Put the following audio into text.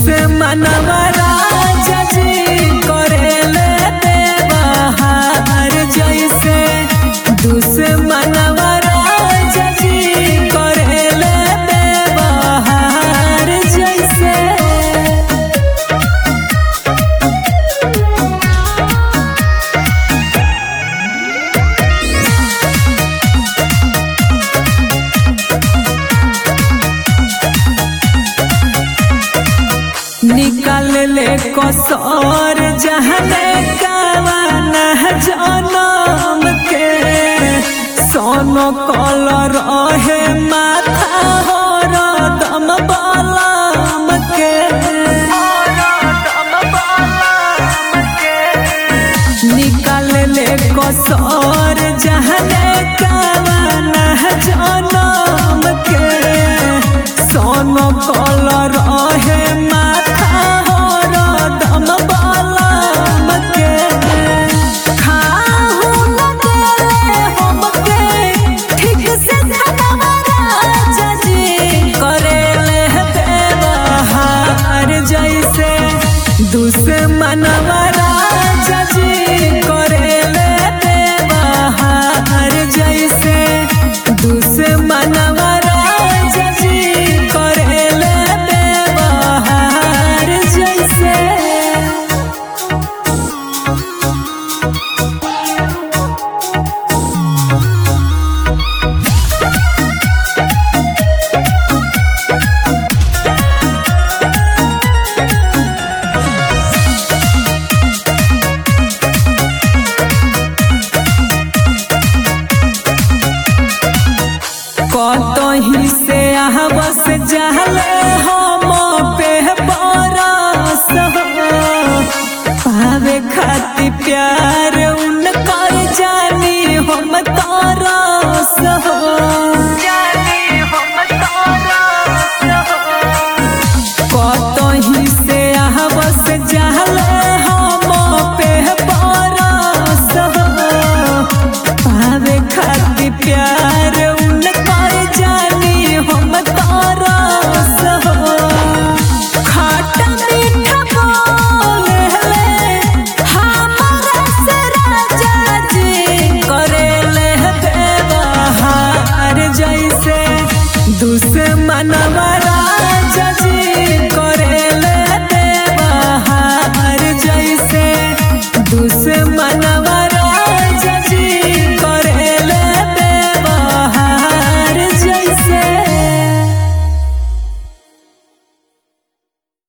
दुश्मनवा राजा जी करेले बेबहार जैसे दुश्मनवा राजा जी करेले बेबहार जैसे निकाल ले कसौर जहने कावन जनम के सोनो कलर रहे माथा हो दम बलम के निकाल ले कसौर जहने कावन जनम के सोनो कलर रहे माथा हो दम बलम के खाहु न देले हमके ठीक से धनवा राजा जी करेले बेबहार जैसे दुश्मनवा राजा जी करेले बेबहार जैसे दुश्मनवा राजा जी करेले बेबहार जैसे कतही से आहबस जहले हम पे बरस हो पावे खातिर प्यार उनकर जानी हम तरस हो कतही से आहबस जहले